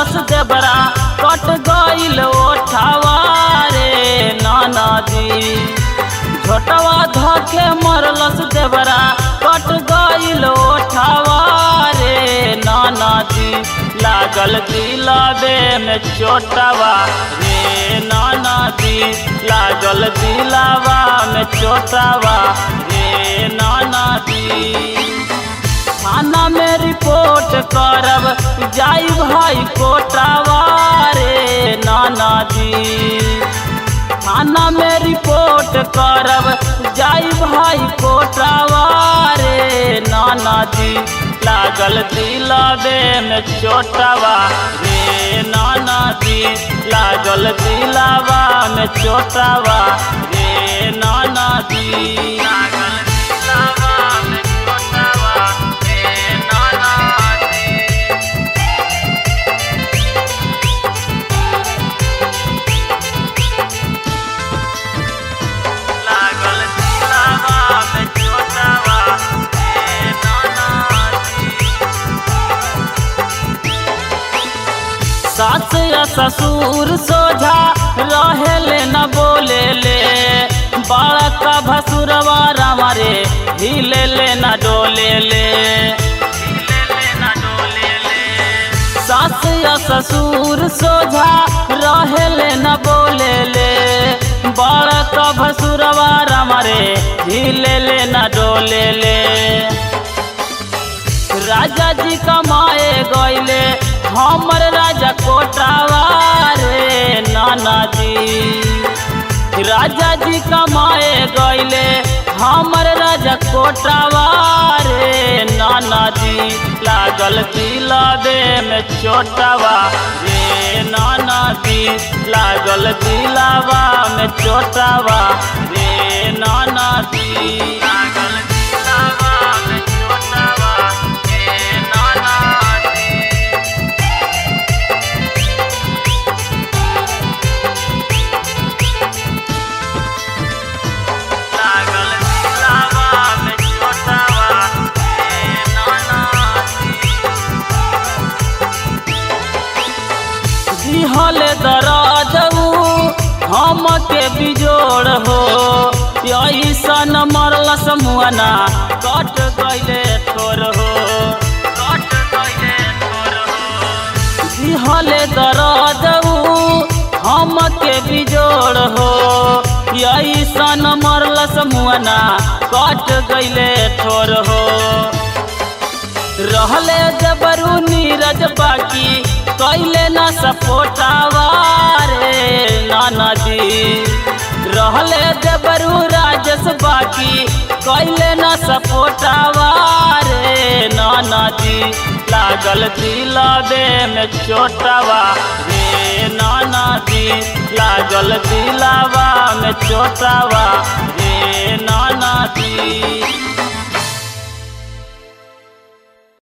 मरलस देबरा कट गईल ओठावा रे नाना जी छोटवा धके मरलस देबरा कट गईल ओठावा रे नाना जी लागल दिलाबे में चोटवा रे नाना जी लागल दिलावा में चोटवा रे नाना जी थाना में रिपोर्ट करब जाई भाई कोटावा रे नाना जी थाना में रिपोर्ट करब जाई भाई कोटावा रे नाना जी लागल दिलाबे में चोटावा रे नाना जी लागल दिलावा में चोटावा रे नाना जी लागल दिलावा में चोटावा रे नाना जी लागल दिलावा में चोटावा रे नाना जी सास या ससुर सोझा रहेले न बोले ले बड़ा का भसुरवा रामारे हिले ले न डोले ले सास या ससुर सोझा रहेले न बोले ले बड़ा का भसुरवा रामारे हिले ले न डोले ले राजा जी कमाए गईले हमर राजा कोटावा रे नाना जी राजा जी कमाए गईले हमर राजा कोटावा रे नाना जी लागल दिलाबे में चोटावा रे नाना जी लागल दिलावा में चोटावा रे नाना जी लागल दिलावा में चोटावा रे नाना जी लागल दिलावा में चोटावा रे नाना जी दिहल दराजऊ हम के बिजोड़ हो ऐसन मरलस मुअना कट गईले तोर हो कट गईले तोर हो दिहल दराजऊ हम के बिजोड़ हो ऐसन मरलस मुअना कट गईले ठोर हो रहले जबरू नीरज बाकी कैले न सपोटावा रे नाना जी रहले जबरू राजस बाकी कैले न सपोटावा रे नाना जी लागल दिलाबे में चोटावा रे नाना जी लागल दिलावा में चोटावा रे नाना जी